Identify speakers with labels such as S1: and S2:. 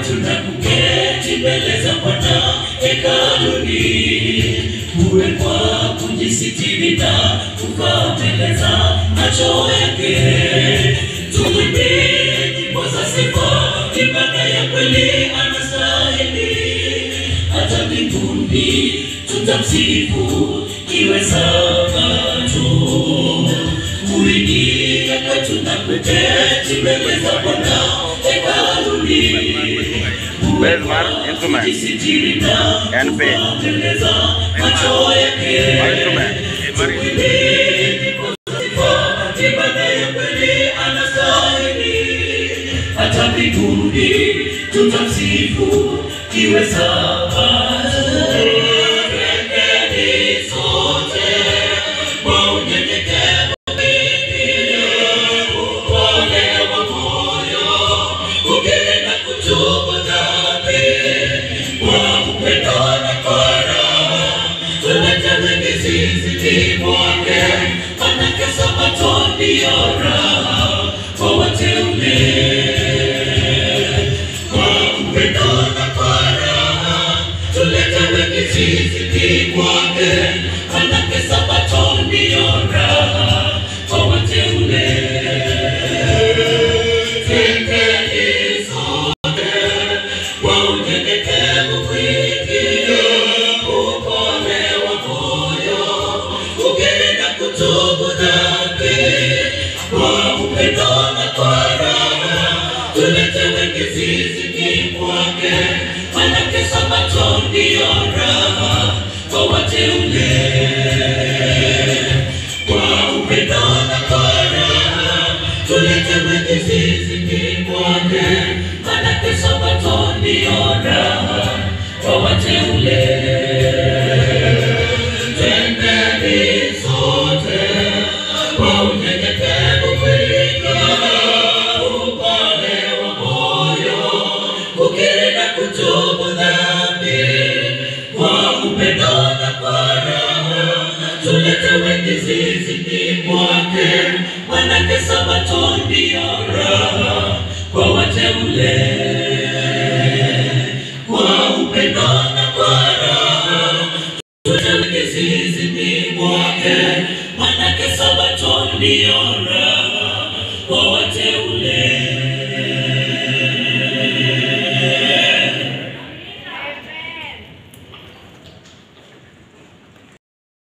S1: tunakuketi mbele za Bwana hekaluni, uwe kwa kujisitiri na kukaa mbele za macho yake. Tuimbie nyimbo za sifa, ibada ya kweli anastahili. Hata mbinguni tutamsifu, iwe sabato. Kuingia kwetu na kuketi mbele za Bwana hekaluni
S2: Where's my instrument?
S1: Jisitiri na
S2: And pay.
S1: mbele za macho yake.
S2: My instrument.
S1: Ibada ya kweli anastahili, hata mbinguni tutamsifu, iwe sabato. Twendeni sote kwa unyenyekevu mwingi, upole wa moyo, kukiri na kutubu dhambi, kwa upendo na kwa raha tulete mizizi mwake, manake sabato ndiyo raha kwa wateule. Kwa upendo na kwa raha tulete mizizi mwake, manake sabato ndiyo raha kwa wateule. Twendeni sote kwa unyenyekevu mwingi